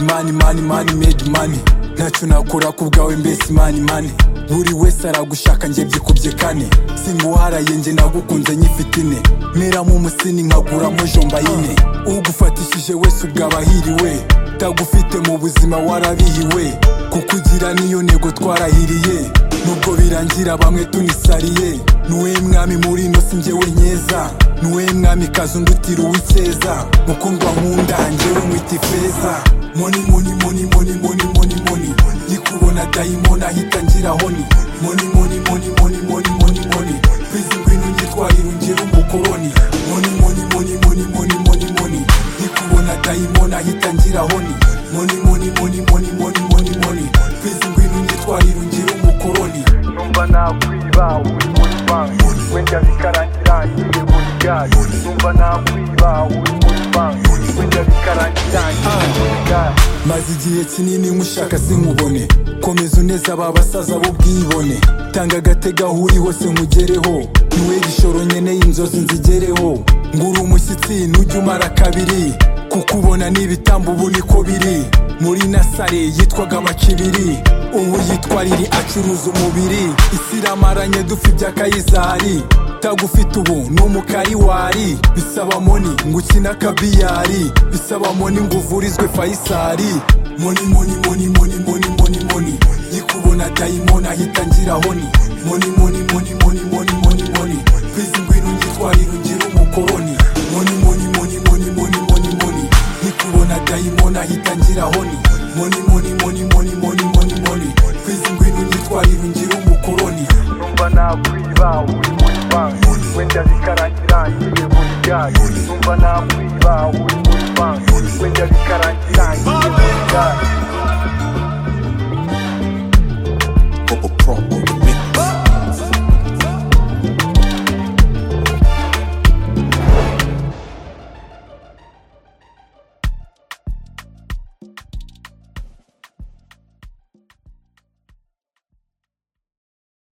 mani mani medi mani ntacyo nakora ku bwawe mbese mani mani buri wese aragushaka njye byikubye kane singuharaye njye nagukunze nyifite ine meramo umusini nkaguramo jomba yine ugufatishije wese ubwaba ahiriwe tagufite mu buzima warabihiwe kuko ugira niyo ntego twarahiriye nubwo birangira bamwe tunisariye nuwe mwami muri ino si njyewe nkeza nuwe mwami kazi undutira uw'icyeza mukundwa nkunda njyewe mwita ifeza moni moni moni moni moni moni moni nikubona dayimoni ahita ngira honi moni moni moni moni moni moni moni bizi ngwino nyitwarire ungere umukoroni moni moni moni moni moni moni moni nikubona dayimoni ahita ngira honi moni moni moni moni moni moni moni bizi ngwino nyitwarire ungere umukoroni numva nakwiba uri muri banki wenda bikarangira ngiye muri gare numva nakwiba uri muri banki wenda bikarangira ngiye muri gare maze igihe kinini nkushaka sinkubone komeza uneza aba basaza b'ubwibone tanga agatega aho uri hose nkugereho niwe gishoro nkeneye inzozi nzigereho ngura umushyitsi ntujya umara kabiri kukubona n'ibitambo ubu niko biri muri nasare yitwaga amakibiri ubu yitwa riri acuruza umubiri isi iramaranye dufi bya kayizari tagufite ubu ni umukariwari bisaba moni ngo ukine akabiyari bisaba moni ngo uvurizwe fayisari moni moni moni moni moni moni moni nyikubona dayimoni ahita ngira honi moni moni moni moni moni moni moni bizi ngwino nyitwarire